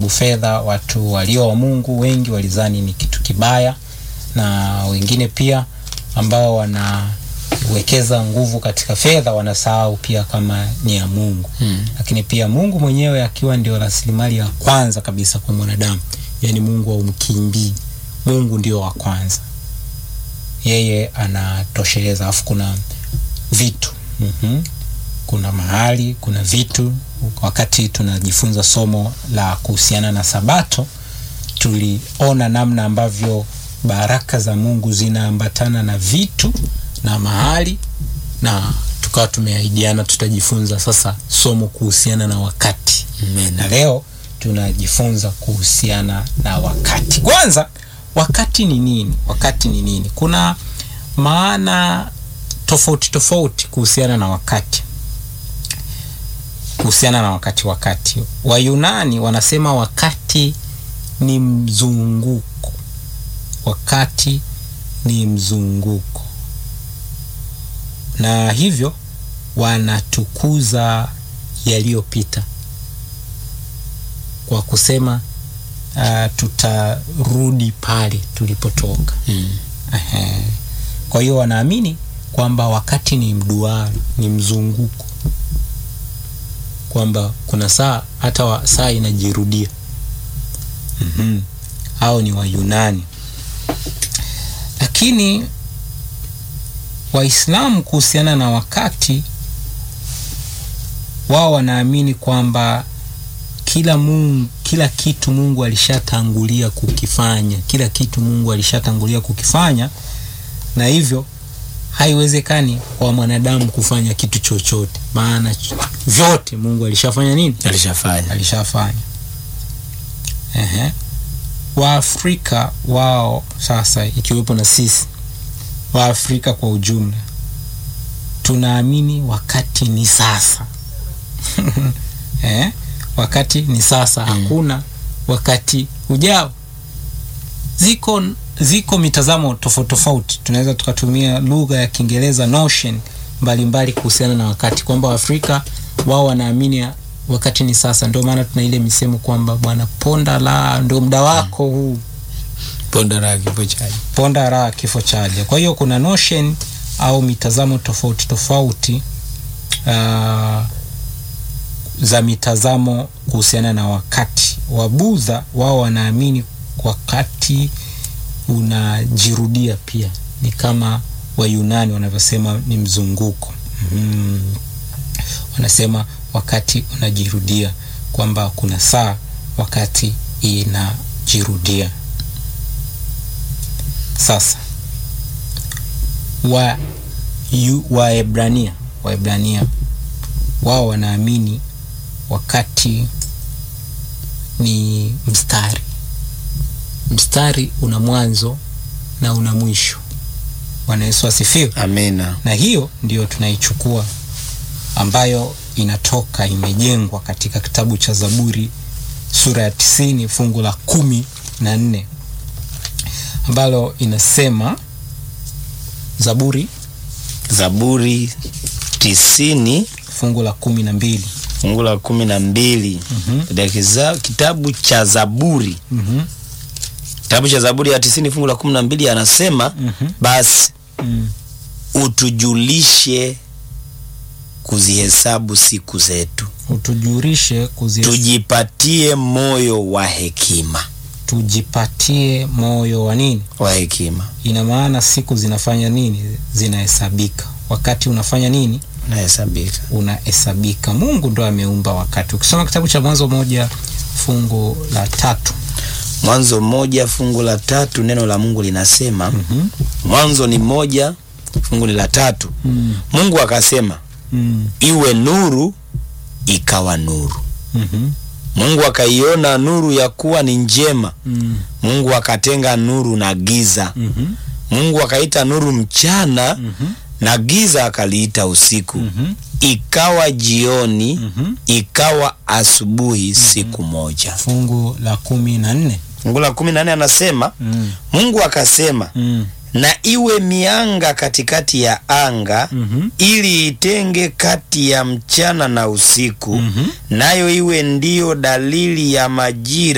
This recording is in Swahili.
sababu fedha, watu walio wa Mungu wengi walizani ni kitu kibaya, na wengine pia ambao wanawekeza nguvu katika fedha wanasahau pia kama ni ya Mungu Mm. lakini pia Mungu mwenyewe akiwa ndio rasilimali ya kwanza kabisa kwa mwanadamu, yaani Mungu haumkimbii. Mungu ndio wa kwanza, yeye anatosheleza. Alafu kuna vitu mm kuna mahali, kuna vitu. Wakati tunajifunza somo la kuhusiana na Sabato, tuliona namna ambavyo baraka za Mungu zinaambatana na vitu na mahali na tukawa tumeahidiana tutajifunza sasa somo kuhusiana na wakati Amen. na leo tunajifunza kuhusiana na wakati. Kwanza, wakati ni nini? Wakati ni nini? Kuna maana tofauti tofauti kuhusiana na wakati, kuhusiana na wakati. Wakati Wayunani wanasema wakati ni mzunguko, wakati ni mzunguko, na hivyo wanatukuza yaliyopita kwa kusema uh, tutarudi pale tulipotoka. Mm. Ehe. Kwa hiyo wanaamini kwamba wakati ni mduara, ni mzunguko, kwamba kuna saa hata wa, saa inajirudia. mm Hao ni Wayunani, lakini Waislamu kuhusiana na wakati wao wanaamini kwamba kila Mungu, kila kitu Mungu alishatangulia kukifanya, kila kitu Mungu alishatangulia kukifanya, na hivyo haiwezekani kwa mwanadamu kufanya kitu chochote, maana ch- vyote Mungu alishafanya nini? Alishafanya. Alishafanya. Ehe. Waafrika wao sasa, ikiwepo na sisi Waafrika kwa ujumla, tunaamini wakati ni sasa. eh? Wakati ni sasa, hakuna wakati ujao. Ziko ziko mitazamo tofauti tofauti, tunaweza tukatumia lugha ya Kiingereza notion mbalimbali kuhusiana na wakati, kwamba Waafrika wao wanaamini wakati ni sasa. Ndio maana tuna ile misemo kwamba bwana, ponda la ndio muda wako huu Ponda la kifo chaje. ponda raha kifo chaja. Kwa hiyo kuna notion au mitazamo tofauti tofauti uh, za mitazamo kuhusiana na wakati. Wabudha wao wanaamini wakati unajirudia pia, ni kama Wayunani wanavyosema ni mzunguko. mm. Wanasema wakati unajirudia, kwamba kuna saa wakati inajirudia. Sasa wa yu, Waebrania Waebrania wao wanaamini wakati ni mstari. Mstari una mwanzo na una mwisho. Bwana Yesu asifiwe. Amina. Na hiyo ndiyo tunaichukua ambayo inatoka imejengwa katika kitabu cha Zaburi sura ya tisini fungu la kumi na nne ambalo inasema Zaburi Zaburi tisini fungu la kumi na mbili fungu la kumi na mbili Mhm. katika kiza- kitabu cha Zaburi Mhm. kitabu cha Zaburi ya tisini fungu la kumi na mbili anasema Mhm. basi Mm. utujulishe kuzihesabu siku zetu, utujulishe kuzi tujipatie moyo wa hekima. tujipatie moyo wa nini? Wa hekima Ina maana siku zinafanya nini? Zinahesabika. Wakati unafanya nini? unahesabika. Unahesabika. Mungu ndo ameumba wakati. Ukisoma kitabu cha Mwanzo moja fungu la tatu Mwanzo moja fungu la tatu neno la Mungu linasema Mhm. Mwanzo ni moja fungu ni la tatu. Mm. Mungu akasema Mm. iwe nuru, ikawa nuru. Mhm. Mungu akaiona nuru ya kuwa ni njema. Mm. Mungu akatenga nuru na giza. Mhm. Mungu akaita nuru mchana Mhm. na giza akaliita usiku. Mhm. Ikawa jioni, Mhm. ikawa asubuhi, siku moja. fungu la kumi na nne Fungu la kumi na nne anasema mm. Mungu akasema mm. na iwe mianga katikati ya anga Mhm. ili itenge kati ya mchana na usiku, Mhm. nayo iwe ndiyo dalili ya majira